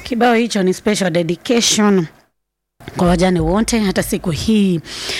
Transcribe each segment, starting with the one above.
Kibao hicho ni special dedication kwa wajane wote. Hata siku hii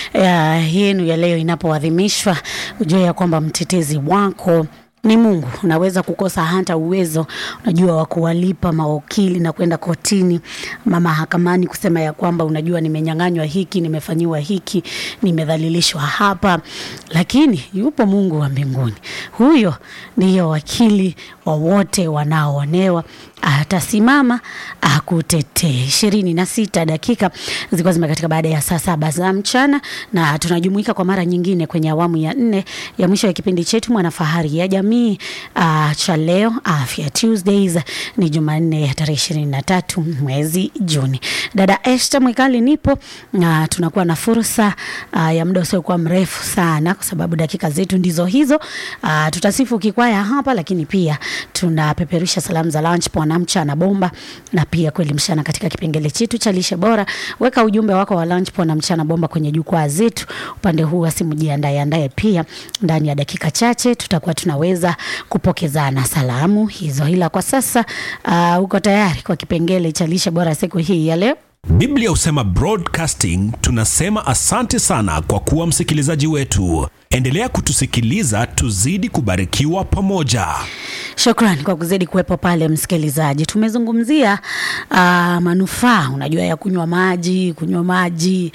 ya yenu ya leo inapoadhimishwa, ujue ya kwamba mtetezi wako ni Mungu. Unaweza kukosa hata uwezo, unajua, wa kuwalipa mawakili na kwenda kotini ama mahakamani kusema ya kwamba unajua, nimenyang'anywa hiki, nimefanyiwa hiki, nimedhalilishwa hapa, lakini yupo Mungu wa mbinguni. Huyo ndiyo wakili wa wote wanaoonewa atasimama akutetee. ishirini na sita dakika zilikuwa zimekatika baada ya saa saba za mchana, na tunajumuika kwa mara nyingine kwenye awamu ya nne ya mwisho ya kipindi chetu Mwanafahari ya Jamii uh, cha leo Afya Tuesdays. Ni Jumanne ya tarehe ishirini na tatu mwezi Juni. Dada Esther Mwikali nipo na tunakuwa na fursa uh, ya muda usiokuwa mrefu sana, kwa sababu dakika zetu ndizo hizo. Uh, tutasifu kikwaya hapa, lakini pia tunapeperusha salamu za lunch na mchana bomba na pia kuelimishana katika kipengele chetu cha lishe bora. Weka ujumbe wako wa lunch na mchana bomba kwenye jukwaa zetu upande huu wa simu, jiandae andaye. Pia ndani ya dakika chache tutakuwa tunaweza kupokezana salamu hizo, ila kwa sasa uh, uko tayari kwa kipengele cha lishe bora siku hii ya leo? Biblia husema broadcasting, tunasema asante sana kwa kuwa msikilizaji wetu. Endelea kutusikiliza, tuzidi kubarikiwa pamoja. Shukrani kwa kuzidi kuwepo pale msikilizaji. Tumezungumzia uh, manufaa unajua ya kunywa maji, kunywa maji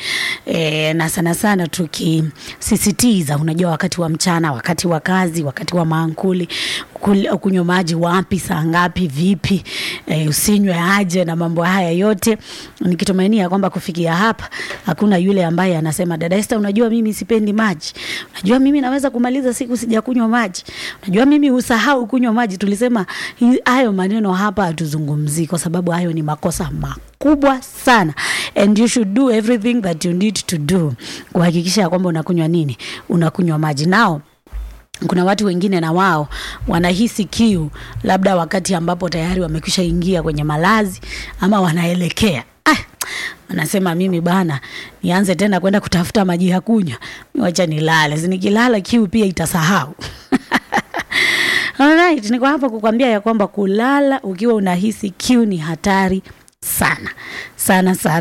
e, na sana sana tukisisitiza, unajua wakati wa mchana, wakati wa kazi, wakati wa maankuli, kunywa maji wapi, saa ngapi, vipi, e, usinywe aje na mambo haya yote, nikitumainia kwamba kufikia hapa hakuna yule ambaye anasema dada Esther, unajua mimi sipendi maji, unajua mimi naweza kumaliza siku sijakunywa maji, unajua mimi usahau kunywa maji. Tulisema hayo maneno hapa hatuzungumzii, kwa sababu hayo ni makosa makubwa sana, and you should do everything that you need to do kuhakikisha kwamba unakunywa nini, unakunywa maji nao kuna watu wengine na wao wanahisi kiu labda wakati ambapo tayari wamekwisha ingia kwenye malazi ama wanaelekea ah, wanasema mimi bana, nianze tena kwenda kutafuta maji ya kunywa, wacha nilale, si nikilala kiu pia itasahau. Alright, niko hapa kukwambia ya kwamba kulala ukiwa unahisi kiu ni hatari sana sana sana.